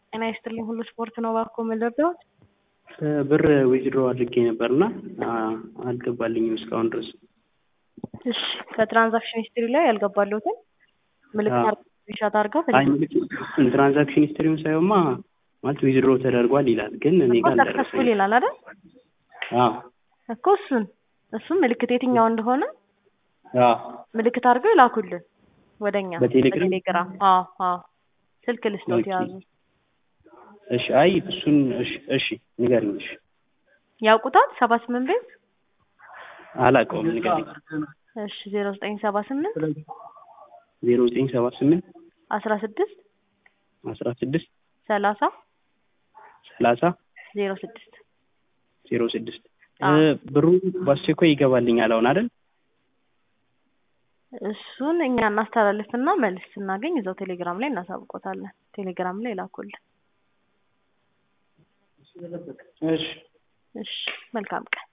ጤና ይስጥልኝ ሁሉ ስፖርት ነው እባክዎ ምን ልርዳዎት? ብር ዊዝድሮ አድርጌ ነበርና አልገባልኝም እስካሁን ድረስ። እሺ ከትራንዛክሽን ሂስትሪ ላይ ያልገባልዎትን ምልክት አድርገው ስክሪንሾት አድርገው አይ ምልክት ትራንዛክሽን ሂስትሪውን ሳይሆንማ ማለት ዊዝድሮ ተደርጓል ይላል፣ ግን እኔ ጋር ሰክሰስፉል አልደረሰኝም። ይላል አይደል? አዎ እኮ እሱን እሱም ምልክት የትኛው እንደሆነ አዎ ምልክት አድርገው ይላኩልን ወደኛ በቴሌግራም? በቴሌግራም። አዎ አዎ ስልክ ልስጦት ኦኬ። ያዙ። እሺ አይ እሱን እሺ እሺ ንገሪኝ። እሺ ያውቁታል ሰባ ስምንት ቤት አላውቀውም ንገሪኝ። እሺ ዜሮ ዘጠኝ ሰባ ስምንት ዜሮ ዘጠኝ ሰባ ስምንት አስራ ስድስት አስራ ስድስት ሰላሳ ሰላሳ ዜሮ ስድስት ዜሮ ስድስት አዎ። ብሩ በአስቸኳይ ይገባልኛል አሁን አይደል? እሱን እኛ እናስተላልፍና መልስ ስናገኝ እዛው ቴሌግራም ላይ እናሳውቆታለን። ቴሌግራም ላይ ላኩልን። እሺ እሺ መልካም ቀን።